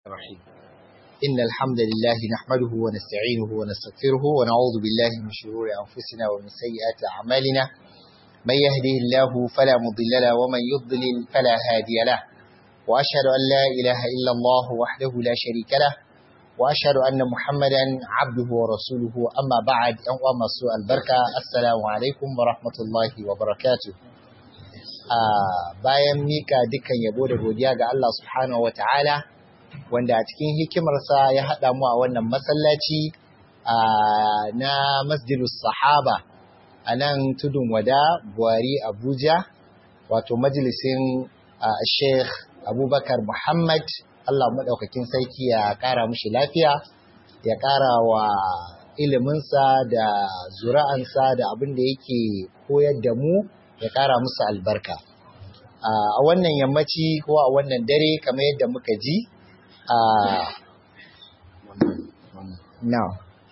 الرحيم إن الحمد لله نحمده ونستعينه ونستغفره ونعوذ بالله من شرور أنفسنا ومن سيئات أعمالنا من يهده الله فلا مضل له ومن يضلل فلا هادي له وأشهد أن لا إله إلا الله وحده لا شريك له وأشهد أن محمدا عبده ورسوله أما بعد أنواع مسوء البركة السلام عليكم ورحمة الله وبركاته bayan mika dukkan yabo da godiya ga Allah subhanahu wataala wanda a cikin hikimarsa ya haɗa mu a wannan masallaci na masjidus sahaba a nan tudun wada buhari abuja wato majalisin sheikh abubakar muhammad Allah maɗaukakin sarki ya ƙara mushi lafiya ya ƙara wa iliminsa da zura'ansa da abin da yake koyar da mu ya ƙara musu albarka. A wannan yammaci ko a wannan dare kamar yadda muka ji a now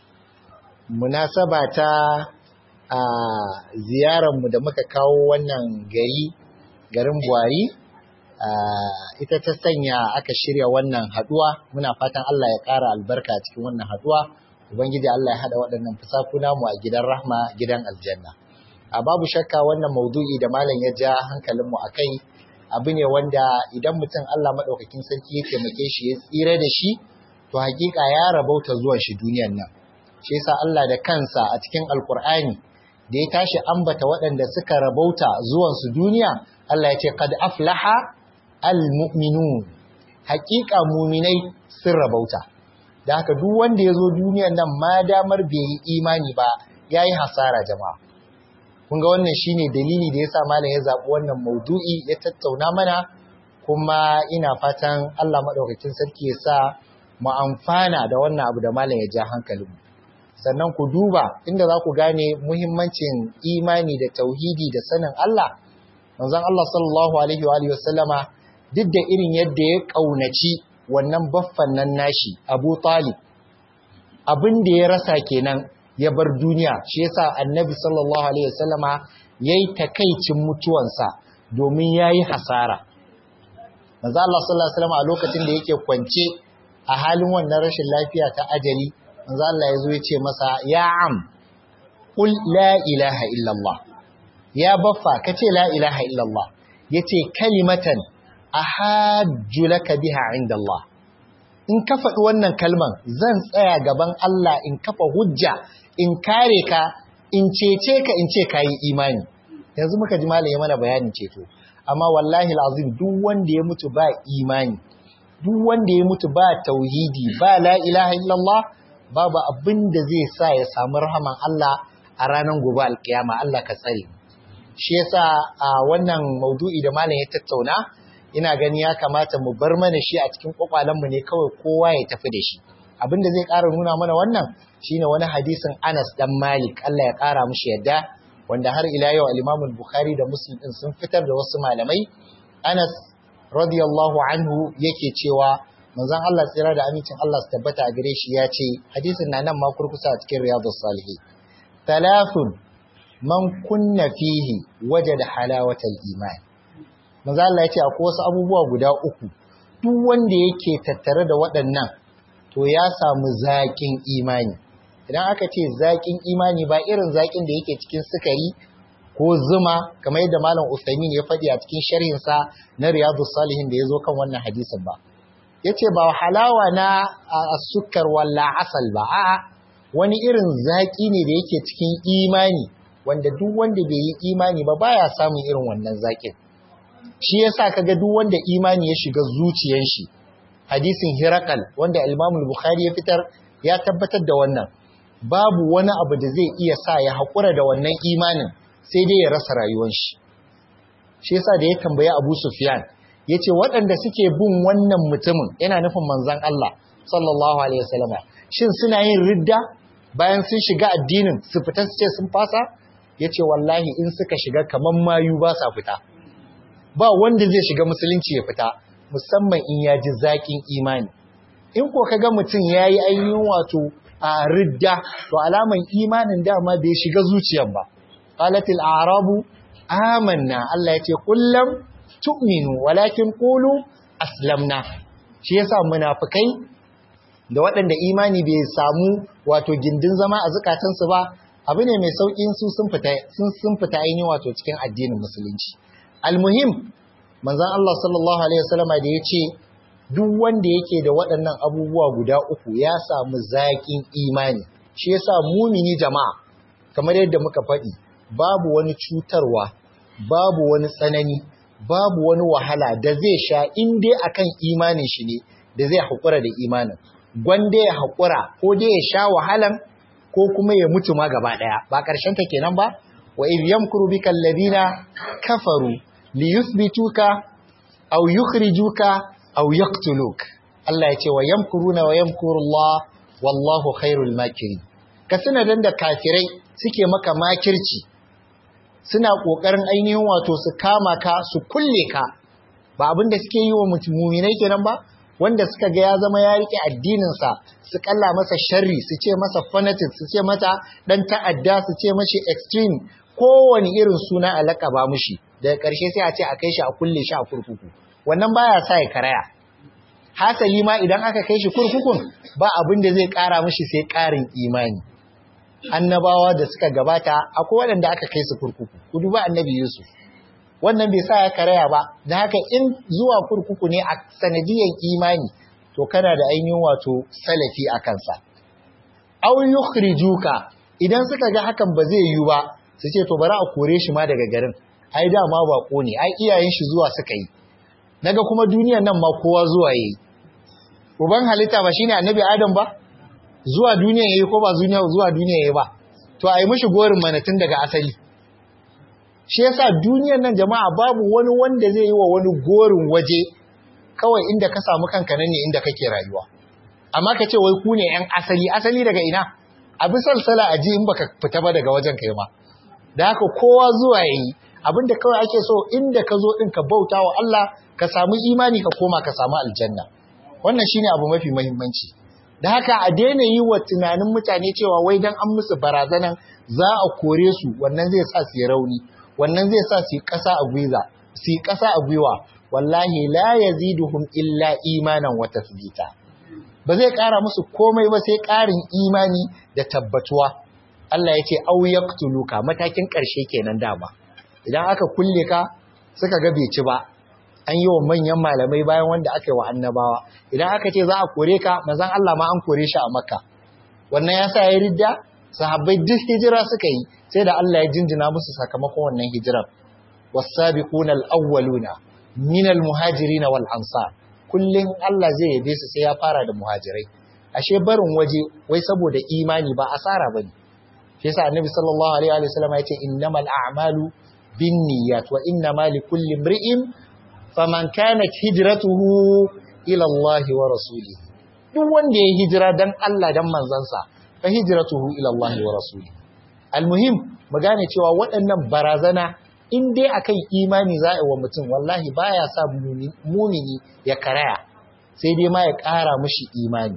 munasaba ta a ziyararmu da muka kawo wannan gari garin Buhari ita ta sanya aka shirya wannan haduwa muna fatan Allah ya ƙara albarka cikin wannan haduwa ubangiji Allah ya hada waɗannan fusakuna mu a gidan rahma gidan aljanna a babu shakka wannan maudu'i da malam ya ja hankalinmu a kai abu ne wanda idan mutum Allah maɗaukakin sarki ya taimake shi ya tsira da shi to hakika ya rabauta zuwan shi duniyan nan shi yasa Allah da kansa a cikin alkur'ani da ya tashi ambata waɗanda suka rabauta zuwan su duniya Allah ya ce qad aflaha almu'minun hakika muminai sun rabauta da haka duk wanda ya zo duniyan nan ma damar bai yi imani ba yayi hasara jama'a kun ga wannan shine dalili da yasa malam ya zabi wannan maudu'i ya tattauna mana kuma ina fatan Allah madaukakin sarki ya sa mu amfana da wannan abu da malam ya ja hankalinmu sannan ku duba inda za ku gane muhimmancin imani da tauhidi da sanin Allah manzon Allah sallallahu alaihi wa alihi wasallama duk da irin yadda ya kaunaci wannan baffan nan nashi Abu Talib abin da ya rasa kenan ya bar duniya shi yasa annabi sallallahu alaihi wasallama yayi takaicin mutuwansa domin yayi hasara manzo Allah sallallahu alaihi wasallama a lokacin da yake kwance a halin wannan rashin lafiya ta ajali manzo Allah yazo ya ce masa ya am qul la ilaha illallah ya baffa kace la ilaha illallah yace kalimatan ahajju laka biha inda Allah in ka faɗi wannan kalman zan tsaya gaban Allah in kafa hujja in kare ka in cece ka in ce ka yi imani yanzu muka ji malam ya mana bayanin ceto amma wallahi lazim duk wanda ya mutu ba imani duk wanda ya mutu ba tauhidi ba la ilaha illallah babu abin da zai sa ya samu rahaman Allah a ranar gobe alkiyama Allah ka tsare shi yasa a wannan maudu'i da malam ya tattauna ina gani ya kamata mu bar mana shi a cikin kwakwalenmu ne kawai kowa ya tafi da shi abin da zai ƙara nuna mana wannan shine wani hadisin Anas dan Malik Allah ya ƙara mushi yadda wanda har ila yau al-Imam al-Bukhari da Muslim din sun fitar da wasu malamai Anas radiyallahu anhu yake cewa manzon Allah tsira da amincin Allah su tabbata a gare shi ya ce hadisin na nan ma kurkusa a cikin Riyadus Salihin thalathun man kunna fihi wajada halawatal iman manzo Allah ya ce akwai wasu abubuwa guda uku duk wanda yake tattare da waɗannan to ya samu zaƙin imani idan aka ce zaƙin imani ba irin zaƙin da yake cikin sukari ko zuma kamar yadda malam Usaimin ya faɗi a cikin sharhinsa na Riyadus Salihin da ya zo kan wannan hadisin ba yace ba halawa na sukar walla asal ba a'a wani irin zaƙi ne da yake cikin imani wanda duk wanda bai yi imani ba baya samun irin wannan zaƙin shi yasa kaga duk wanda imani ya shiga zuciyar shi hadisin Hirakal wanda Imam Bukhari ya fitar ya tabbatar da wannan babu wani abu da zai iya sa ya haƙura da wannan imanin sai dai ya rasa rayuwar shi shi yasa da ya tambaya Abu Sufyan yace waɗanda suke bin wannan mutumin yana nufin manzon Allah sallallahu alaihi wasallam shin suna yin ridda bayan sun shiga addinin su fita su ce sun fasa yace wallahi in suka shiga kaman mayu ba sa fita ba wanda zai shiga musulunci ya fita musamman in ya ji zaƙin imani in ko kaga mutum ya yi ainihin wato a ridda to alaman imanin dama bai shiga zuciyar ba qalatil a'rabu amanna Allah ya ce kullum tu'minu walakin qulu aslamna shi yasa munafikai da waɗanda imani bai samu wato gindin zama a zukatansu ba abu ne mai sauƙin su sun fita sun fita ainihin wato cikin addinin musulunci almuhim manzon Allah sallallahu alaihi wasallama da ya ce duk wanda yake da waɗannan abubuwa guda uku ya samu zaƙin imani shi yasa mumini jama'a kamar yadda muka faɗi babu wani cutarwa babu wani tsanani babu wani wahala da zai sha in dai akan imanin shi ne da zai haƙura da imanin gwanda ya haƙura ko dai ya sha wahalan ko kuma ya mutu ma gaba ɗaya ba ƙarshen ta kenan ba wa idh yamkuru bika alladhina kafaru liyuthbituka aw yukhrijuka aw yaqtuluk Allah ya ce wa yamkuruna wa yamkuru Allah wallahu khairul makirin ka suna dan da kafirai suke maka makirci suna kokarin ainihin wato su kama ka su kulle ka ba abin da suke yi wa mutuminai kenan ba wanda suka ga ya zama ya rike addinin sa su kalla masa sharri su ce masa fanatic su ce mata dan ta'adda su ce mashi extreme kowane irin suna alaka ba mushi daga ƙarshe sai a ce a kai shi a kulle shi a kurkuku wannan baya sa ya karaya hasali ma idan aka kai shi kurkukun ba abin da zai ƙara mishi sai ƙarin imani annabawa da suka gabata akwai waɗanda aka kai su kurkuku ku duba annabi yusuf wannan bai sa ya karaya ba da haka in zuwa kurkuku ne a sanadiyan imani to kana da ainihin wato salafi a kansa aw yukhrijuka idan suka ga hakan ba zai yiwu ba su ce to bari a kore shi ma daga garin ai dama bako ne ai iyayen shi zuwa suka yi naga kuma duniyan nan ma kowa zuwa yayi uban halitta ba shine annabi adam ba zuwa duniya yayi ko ba duniya zuwa duniya yayi ba to ai mishi gorin mana tun daga asali shi yasa duniyan nan jama'a babu wani wanda zai yi wa wani gorin waje kawai inda ka samu kanka nan ne inda kake rayuwa amma ka ce wai ku ne yan asali asali daga ina abi salsala aji in baka fita ba daga wajen kai ma da haka kowa zuwa yayi abinda kawai ake so inda ka zo din ka bauta wa Allah ka samu imani ka koma ka samu aljanna wannan shine abu mafi muhimmanci da haka a daina yi wa tunanin mutane cewa wai dan an musu barazanan za a kore su wannan zai sa su yi rauni wannan zai sa su yi ƙasa a gwiwa su yi ƙasa a gwiwa wallahi la yaziduhum illa imanan wa tasbita ba zai ƙara musu komai ba sai ƙarin imani da tabbatuwa Allah ya ce au yaqtuluka matakin ƙarshe kenan dama idan aka kulle ka suka ga bai ci ba an yi wa manyan malamai bayan wanda aka yi wa annabawa idan aka ce za a kore ka manzon Allah ma an kore shi a makka wannan ya sa ya ridda sahabbai duk hijira suka yi sai da Allah ya jinjina musu sakamakon wannan hijirar was-sabiquna al-awwaluna min al-muhajirin wal ansar kullun Allah zai yabe su sai ya fara da muhajirai ashe barin waje wai saboda imani ba asara bane shi yasa annabi sallallahu alaihi wa sallam ya ce innamal a'malu binniyat wa innamal likulli imri'in faman kanat hijratuhu ila Allah wa rasulihi duk wanda ya hijira dan Allah dan manzansa fa hijratuhu ila Allah wa rasulihi almuhim mu gane cewa waɗannan barazana in dai akan imani za a wa mutum wallahi baya sa mumini ya karaya sai dai ma ya ƙara mishi imani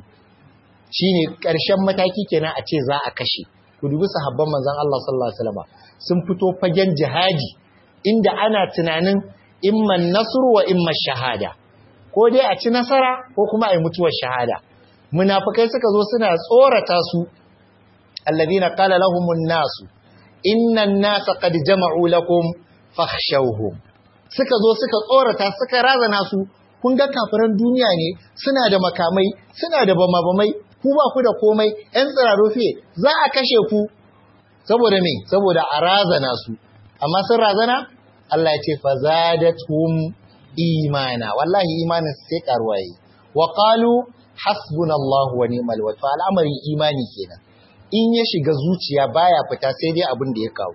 shine ƙarshen mataki kenan a ce za a kashe ku dubi sahabban manzon Allah sallallahu alaihi wasallam sun fito fagen jihadi inda ana tunanin imman nasru wa imman shahada ko dai a ci nasara ko kuma a yi mutuwar shahada munafikai suka zo suna tsorata su alladhina qala lahumun nasu innan nasa qad jama'u lakum fakhshawhum suka zo suka tsorata suka razana su kun ga kafiran duniya ne suna da makamai suna da bamabamai ku ba ku da komai ‘yan tsiraro fiye za a kashe ku saboda me saboda a razana su amma sun razana Allah ya ce fa zadatum imana wallahi imanin sai karuwa yi wa qalu hasbunallahu wa ni'mal wakeel al'amarin imani kenan in ya shiga zuciya baya fita sai dai abin da ya kawo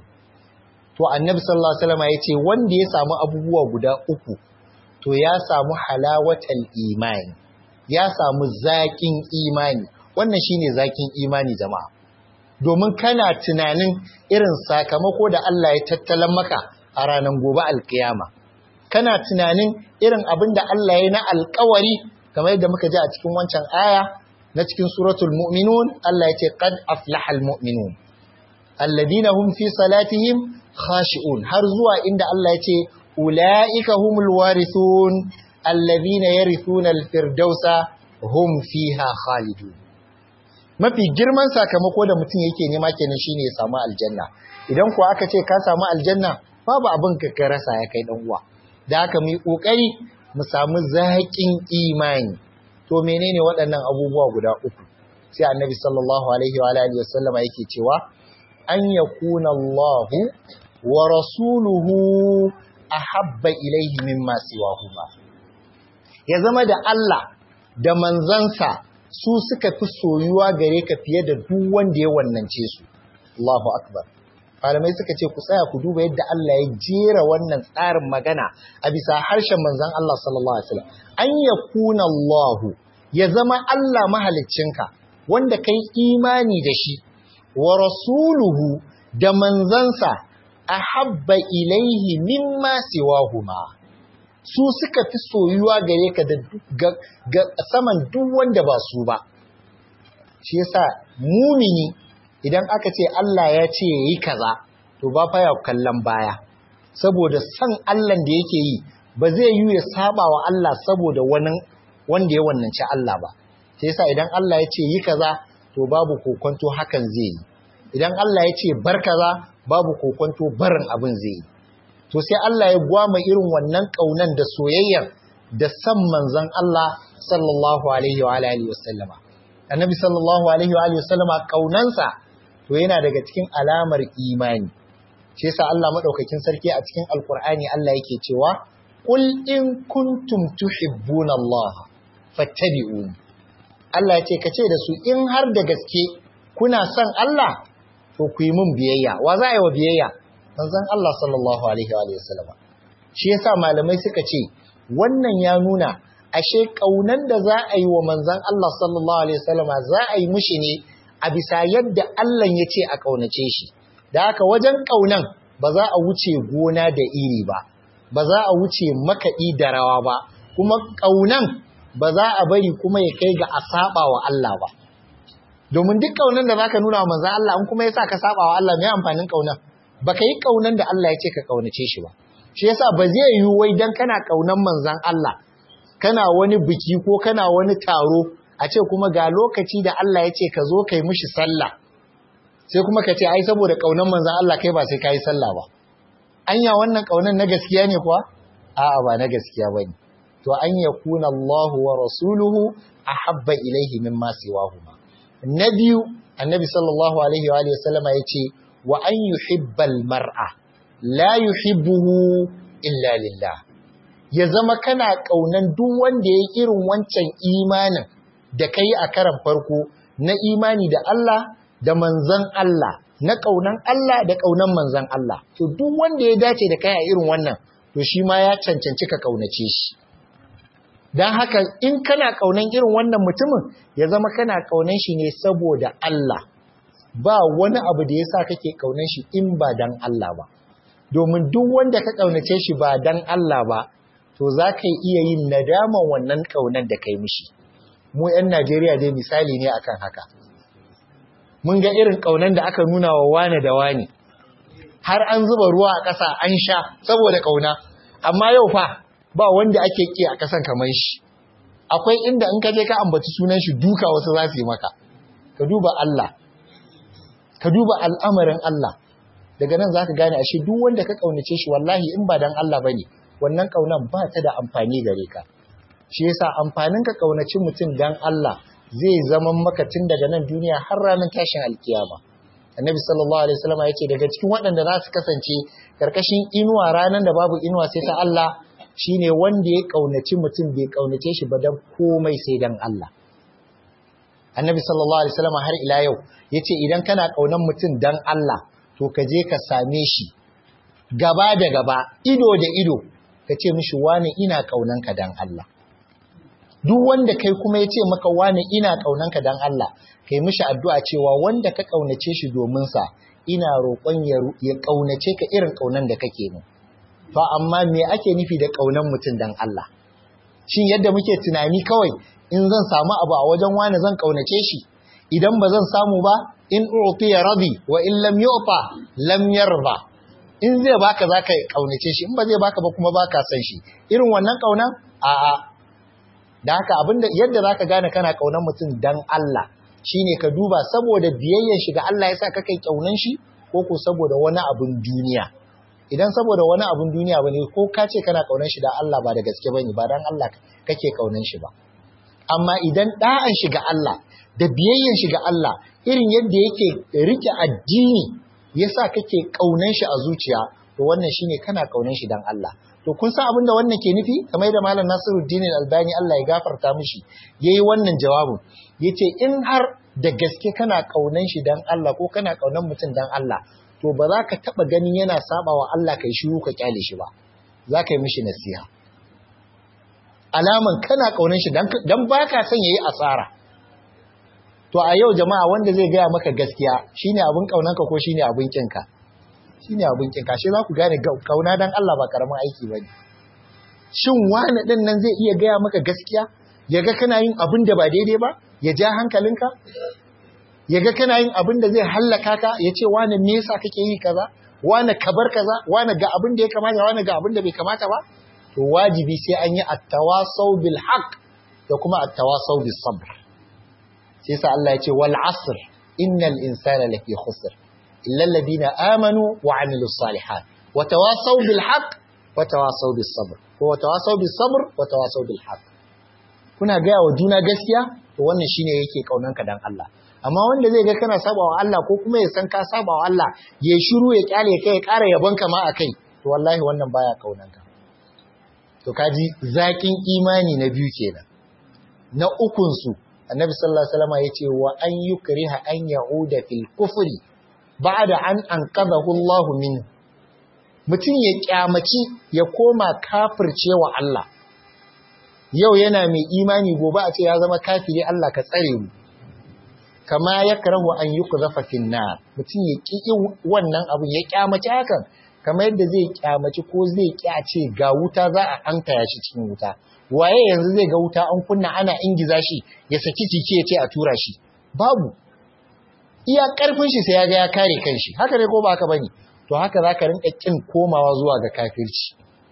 to annabi sallallahu alaihi wasallam ya ce wanda ya samu abubuwa guda uku to ya samu halawatal imani ya samu zaƙin imani wannan shine zakin imani jama'a domin kana tunanin irin sakamako da Allah ya tattalan maka a ranar gobe alkiyama kana tunanin irin abin da Allah ya na alkawari kamar yadda muka ji a cikin wancan aya na cikin suratul mu'minun Allah ya ce qad aflahal mu'minun alladina hum fi salatihim khashi'un har zuwa inda Allah ya ce ulaika humul warithun alladhina yarithuna al-firdausa hum fiha khalidun mafi girman sakamako da mutum yake nema kenan shine ya samu aljanna idan kuwa aka ce ka samu aljanna babu abin ka ka rasa ya kai dan uwa da haka mu yi kokari mu samu zaƙin imani to menene waɗannan abubuwa guda uku sai annabi sallallahu alaihi wa alihi wasallama yake cewa an yakuna Allah wa rasuluhu ahabba ilaihi mimma siwahuma ya zama da Allah da manzansa su suka fi soyuwa gare ka fiye da duk wanda ya wannance su Allahu akbar malamai suka ce ku tsaya ku duba yadda Allah ya jera wannan tsarin magana a bisa harshen manzon Allah sallallahu alaihi wasallam an yakuna Allah ya zama Allah mahaliccinka wanda kai imani da shi wa rasuluhu da manzansa ahabba ilaihi mimma siwahuma su suka fi soyuwa gare ka da ga saman duk wanda ba su ba shi yasa mumini idan aka ce Allah ya ce yayi kaza to ba fa ya kallon baya saboda san Allah da yake yi ba zai yi ya saba wa Allah saboda wani wanda ya wannance Allah ba sai yasa idan Allah ya ce yi kaza to babu kokonto hakan zai yi idan Allah ya ce bar kaza babu kokonto barin abin zai yi to sai Allah ya gwama irin wannan kaunan da soyayyar da san manzon Allah sallallahu alaihi wa alihi wasallama annabi sallallahu alaihi wa alihi wasallama kaunansa to yana daga cikin alamar imani shi yasa Allah madaukakin sarki a cikin alqur'ani Allah yake cewa qul in kuntum tuhibbuna Allah fattabi'uni Allah ya ce kace da su in har da gaske kuna son Allah to ku yi mun biyayya wa za a yi wa biyayya manzon Allah sallallahu alaihi wa sallama shi yasa malamai suka ce wannan ya nuna ashe kaunan da za a yi wa manzon Allah sallallahu alaihi wa sallama za a yi mushi ne a bisa yadda Allah ya ce a kaunace shi da haka wajen kaunan ba za a wuce gona da iri ba ba za a wuce makaɗi da rawa ba kuma kaunan ba za a bari kuma ya kai ga a saba wa Allah ba domin duk kaunan da zaka nuna wa manzon Allah in kuma yasa ka saba wa Allah me amfanin kaunan baka yi kaunan da Allah ya ce ka kaunace shi ba shi yasa ba zai yi wai dan kana kaunan manzon Allah kana wani biki ko kana wani taro a ce kuma ga lokaci da Allah ya ce ka zo kai mishi sallah sai kuma ka ce ai saboda kaunan manzon Allah kai ba sai kai sallah ba anya wannan kaunan na gaskiya ne kuwa a'a ba na gaskiya bane to an yakuna Allah wa rasuluhu ahabba ilaihi mimma siwahuma na biyu annabi sallallahu alaihi wa sallama yace wa an yuhibbal mar'a la yuhibbuhu illa lillah ya zama kana kaunan duk wanda ya irin wancan imanin da kai a karan farko na imani da Allah da manzon Allah na kaunan Allah da kaunan manzon Allah to duk wanda ya dace da kai a irin wannan to shi ma ya cancanci ka kaunace shi dan haka in kana kaunan irin wannan mutumin ya zama kana kaunan shi ne saboda Allah ba wani abu da yasa kake kaunan shi in ba dan Allah ba domin duk wanda ka kaunace shi ba dan Allah ba to za ka iya yin nadaman wannan kaunan da kai mishi mu 'yan Najeriya dai misali ne akan haka mun ga irin kaunan da aka nuna wa wane da wane har an zuba ruwa a ƙasa an sha saboda kauna amma yau fa ba wanda ake ki a ƙasan kamar shi akwai inda in ka je ka ambaci sunan shi duka wasu za su yi maka ka duba Allah ka duba al'amarin Allah daga nan za ka gane ashe duk wanda ka kaunace shi wallahi in ba dan Allah bane wannan kaunan ba ta da amfani gare ka shi yasa amfanin ka kaunaci mutum dan Allah zai zama maka tun daga nan duniya har ranar tashin alkiyama annabi sallallahu alaihi wasallam yace daga cikin waɗanda za su kasance karkashin inuwa ranar da babu inuwa sai ta Allah shine wanda ya kaunaci mutum bai kaunace shi ba dan komai sai dan Allah annabi sallallahu alaihi wasallam har ila yau yace idan kana kaunan mutum dan Allah to ka je ka same shi gaba da gaba ido da ido ka ce mishi wane ina kaunanka dan Allah duk wanda kai kuma ya ce maka wane ina kaunanka dan Allah kai mishi addu'a cewa wanda ka kaunace shi domin sa ina roƙon ya kaunace ka irin kaunan da kake mu to amma me ake nufi da kaunan mutum dan Allah shin yadda muke tunani kawai in zan samu abu a wajen wane zan kaunace shi idan ba zan samu ba in utiya radi wa in lam yu'ta lam yarda in zai baka zaka kaunace shi in ba zai baka ba kuma baka san shi irin wannan kaunan a'a da haka abinda yadda zaka gane kana kaunar mutum dan Allah shine ka duba saboda biyayyen shi ga Allah yasa ka kai kaunan shi ko ko saboda wani abun duniya idan saboda wani abun duniya bane ko ka ce kana kaunan shi da Allah ba da gaske bane ba dan Allah kake kaunan shi ba amma idan da'an shi ga Allah da biyayyen shi ga Allah irin yadda yake rike addini yasa kake kaunan shi a zuciya to wannan shine kana kaunan shi dan Allah to kun san abin da wannan ke nufi kamar da malam Nasiruddin Albani Allah ya gafarta mishi yayi wannan jawabin yace in har da gaske kana kaunan shi dan Allah ko kana kaunan mutum dan Allah to ba za ka taba ganin yana sabawa Allah kai shiru ka kyale shi ba za ka yi mishi nasiha alaman kana kaunan shi dan dan baka son yayi asara to a yau jama'a wanda zai gaya maka gaskiya shine abin kaunanka ko shine abin kinka shine abin kinka shi za ku gane kauna dan Allah ba karamin aiki bane shin wani din nan zai iya gaya maka gaskiya yaga kana yin abin da ba daidai ba ya ja hankalinka yaga kana yin abin da zai hallaka ka ya ce wani me yasa kake yi kaza wani kabar kaza wani ga abin da ya kamata wani ga abin da bai kamata ba to wajibi sai an yi at-tawasaw bil haqq da kuma at-tawasaw bis sabr sai sa Allah ya ce wal asr innal insana lafi khusr illa alladhina amanu wa amilus salihat wa tawasaw bil haqq wa tawasaw bis sabr ko wa tawasaw bis sabr wa tawasaw bil haqq kuna ga wa juna gaskiya to wannan shine yake kaunanka dan Allah amma wanda zai ga kana sabawa Allah ko kuma ya san ka sabawa Allah ya shiru ya kyale kai ya ƙara yabon ka ma akai to wallahi wannan baya kaunanka to kaji zakin imani na biyu kenan na ukun su annabi sallallahu alaihi wasallam yace wa an yukriha an ya'uda fil kufri ba'da an anqadahu Allah min mutum ya kyamaci ya koma kafircewa Allah yau yana mai imani gobe a ce ya zama kafiri Allah ka tsare mu kama ya karahu an yi ku zafa finna mutum ya ƙi wannan abin ya kyamaci hakan kama yadda zai kyamaci ko zai kyace ga wuta za a an ya shi cikin wuta waye yanzu zai ga wuta an kunna ana ingiza shi ya saki jiki ya ce a tura shi babu iya karfin shi sai ya ga ya kare kanshi haka ne ko ba haka bane to haka za ka rinka kin komawa zuwa ga kafirci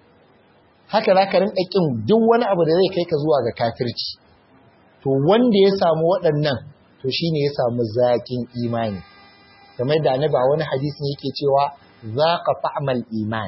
haka za ka rinka kin duk wani abu da zai kai ka zuwa ga kafirci to wanda ya samu waɗannan to shine ya samu zaƙin imani kamar da annabi a wani hadisi yake cewa zaqa fa'mal iman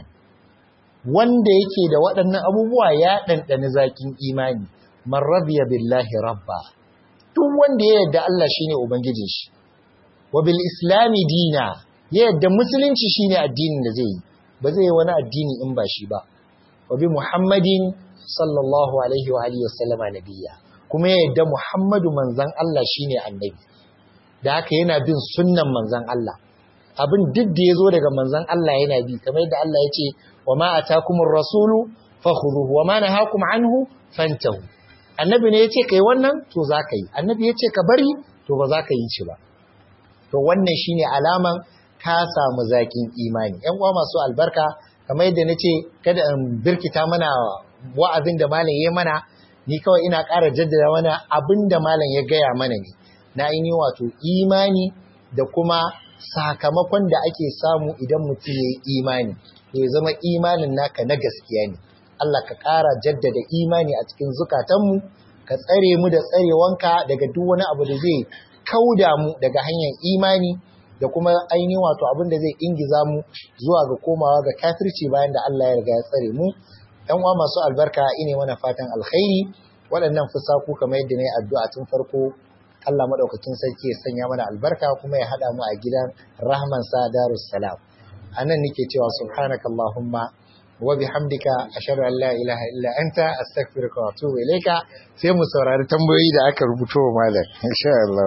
wanda yake da waɗannan abubuwa ya ɗanɗani zaƙin imani man radiya billahi rabba duk wanda ya yarda Allah shine ubangijin shi wa bil islami dina ya yarda musulunci shine addinin da zai yi ba zai yi wani addini in ba shi ba wa bi muhammadin sallallahu alaihi wa alihi wa sallama nabiyya kuma ya yadda Muhammadu manzan Allah shine annabi da haka yana bin sunnan manzan Allah abin duk da ya zo daga manzan Allah yana bi kamar yadda Allah ya ce wa ma atakumur rasulu fakhuduhu wa ma nahakum anhu fantahu annabi ne ya ce kai wannan to za ka yi annabi ya ce ka bari to ba za ka yi shi ba to wannan shine alaman ka samu zaƙin imani ƴan uwa masu albarka kamar yadda na ce kada in birkita mana wa'azin da malam ya mana ni kawai ina ƙara jaddada mana abin da malam ya gaya mana ne na aini wato imani da kuma sakamakon da ake samu idan mutum ya yi imani to ya zama imanin naka na gaskiya ne Allah ka ƙara jaddada imani a cikin zukatanmu ka tsare mu da tsarewanka daga duk wani abu da zai kauda mu daga hanyar imani da kuma ainihin wato abin da zai ingiza mu zuwa ga komawa ga kafirci bayan da Allah ya riga ya tsare mu ‘yan uwa masu albarka ine mana fatan alkhairi waɗannan fusaku kamar yadda na yi addu'a tun farko Allah maɗaukakin sarki ya sanya mana albarka kuma ya haɗa mu a gidan rahmansa darus salam a nan nake cewa subhanaka Allahumma wa bihamdika ashhadu an la ilaha illa anta astaghfiruka wa atubu ilayka sai mu saurari tambayoyi da aka rubuto wa malam insha Allah